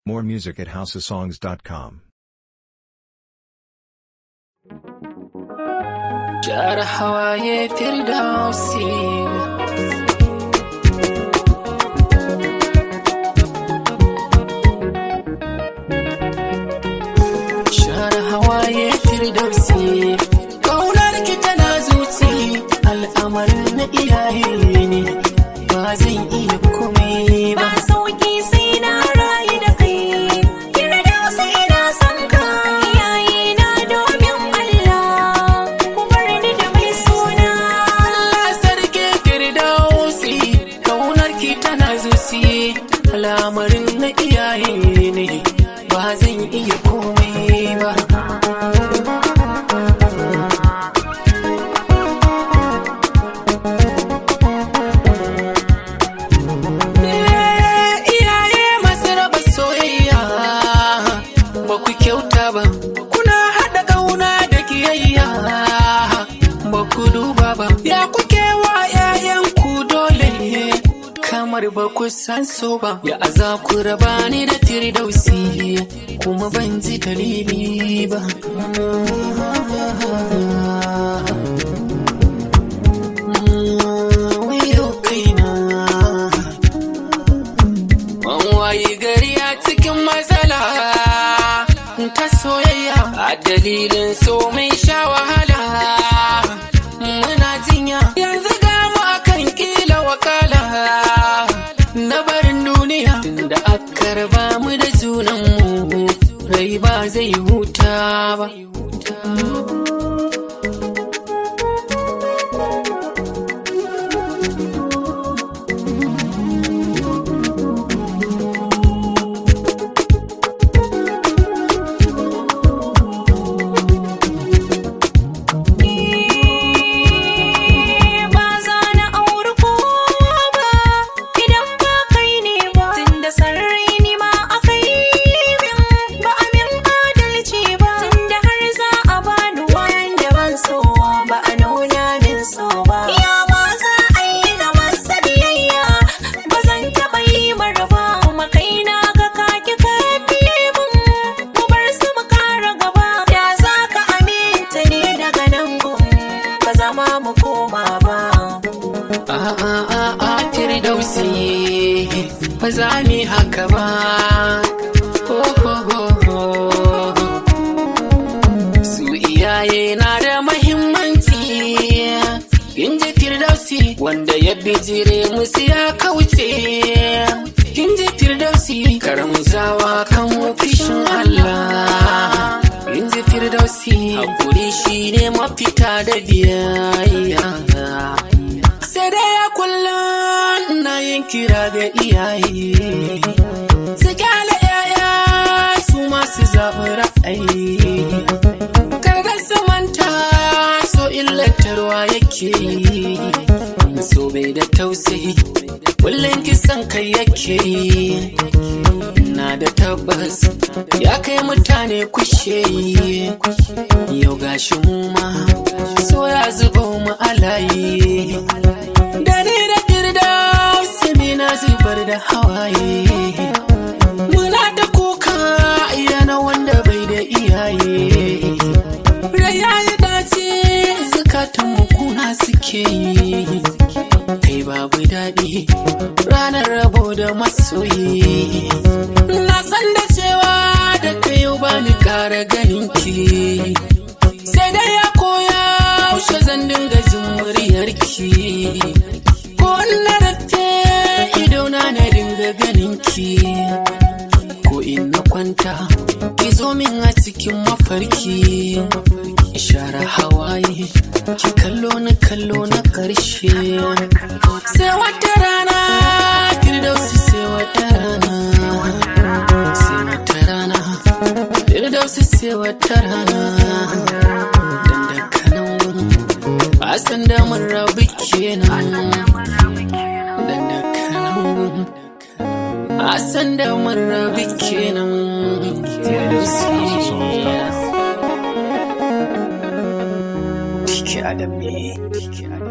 More music at houseofsongs.com. Jar hawaye firdausi Share hawaye firdausi Kaunar ki tana zuci al'amarin na iyaye ne ba zan iya komai ba Ba sauki sai na rayu da kai Kira da wasu ina son ka Iyaye na domin Allah Ku bar ni da mai suna Allah sarki firdausi kaunar ki tana zuci al'amarin na iyaye ne ba zan iya komai ba Eh, iyaye masu raba soyayya ba ku kyauta ba kuna haɗa ƙauna da kiyayya ba ku duba ba ya kuke wa 'ya'yanku dole kamar ba ku san so ba ya aza ku raba ni da firdausi kuma ban ji dalili ba Wayo kaina An wayi gari a cikin matsala ta soyayya a dalilin so mai sha wahala muna jinya yanzu ga mu akan kila wakala na barin duniya tunda aka raba mu da junanmu rai ba zai huta ba Ba za na auri kowa ba Idan ba kai ne ba Tunda sarrai ni ma aka yi min Ba a min adalci ba Tunda har za a bani wanda ban so Ba a nuna min so ba Ya ma za a yi na masa biyayya Ba zan taɓa yi mara ba Kuma kai na ga kaki ka biye min Mu bar su mu kara gaba Ya za ka aminta ne daga nan gun Ba zama mu koma ba a a a a firdausi ba za mu yi haka ba Ho, ho, ho, ho. su iyaye na da mahimmanci in ji firdausi wanda ya bijire musu ya kauce in ji firdausi karamzawa kan fishin Allah in ji firdausi hakuri shine mafita da biyayya sai dai ya kullum na yin kira ga iyaye su kyale yaya su masu zaɓi ra'ayi kada su manta so illatarwa yake yi so bai da tausayi kullum kisan kai yake yi na da tabbas ya kai mutane kushe yi yau gashi mu ma so ya zuba mu alayi da ni da girda sami na zubar da hawaye muna da kuka yana wanda bai da iyaye raya ya dace zukatan mu kuna suke yi kai babu daɗi ranar rabo da masoyi na san da cewa da kai yau ba ni ƙara ganin ki sai dai ya koya yaushe zan dinga jin muryarki ko na rufe idona na dinga ganin ki ko in na kwanta ki zo min a cikin mafarki ishara hawaye ki kallo na kallo na karshe sai wata rana firdausi sai wata rana sai wata rana firdausi sai wata rana dan da kanan a san da mun rabu kenan dan da kanan a san da mun rabu kenan firdausi Tike Adam ne.